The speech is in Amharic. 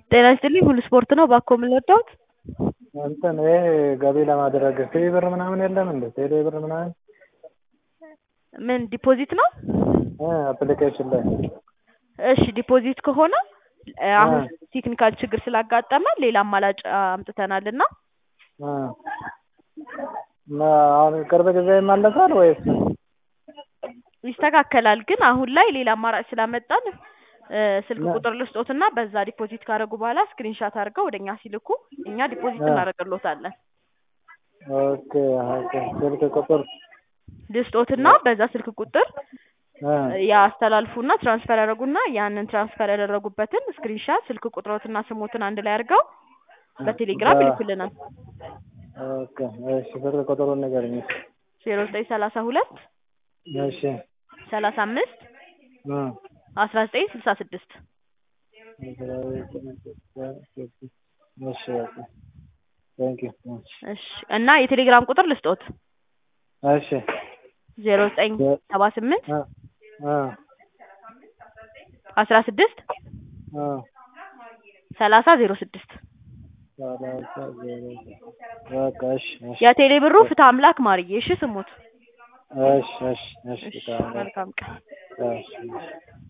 ጤና ይስጥልኝ ሁሉ ስፖርት ነው እባክዎ ምን ልርዳዎት? እንትን ይሄ ገቢ ለማድረግ ቴሌ ብር ምናምን የለም እንዴ? ቴሌ ብር ምናምን ምን ዲፖዚት ነው? እ አፕሊኬሽን ላይ እሺ ዲፖዚት ከሆነ አሁን ቴክኒካል ችግር ስላጋጠመን ሌላ አማራጭ አምጥተናል እና እ እና አሁን ቅርብ ጊዜ ይመለሳል ወይስ ይስተካከላል ግን አሁን ላይ ሌላ አማራጭ ስላመጣን እ ስልክ ቁጥር ልስጦትና በዛ ዲፖዚት ካደረጉ በኋላ ስክሪንሻት አድርገው ወደ እኛ ሲልኩ እኛ ዲፖዚት እናደርግልዎታለን። ኦኬ ኦኬ ስልክ ቁጥር ልስጦትና በዛ ስልክ ቁጥር እ ያስተላልፉና ትራንስፈር ያደርጉና ያንን ትራንስፈር ያደረጉበትን ስክሪንሻት ስልክ ቁጥሮትና ስሞትን አንድ ላይ አድርገው በቴሌግራም ይልኩልናል። ኦኬ እሺ ስልክ ቁጥሩን ንገረኝ እስኪ። ዜሮ ዘጠኝ ሰላሳ ሁለት እሺ ሰላሳ አምስት እ አስራ ዘጠኝ ስልሳ ስድስት እሺ በቃ ቴንኪው እሺ እና የቴሌግራም ቁጥር ልስጦት እሺ ዜሮ ዘጠኝ ሰባ ስምንት እ እ አስራ ስድስት እ ሰላሳ ዜሮ ስድስት ሰላሳ ዜሮ በቃ እሺ እሺ የቴሌ ብሩ ፍትሐ አምላክ ማርዬ እሺ ስሙት እሺ እሺ እሺ እሺ መልካም ቀን እሺ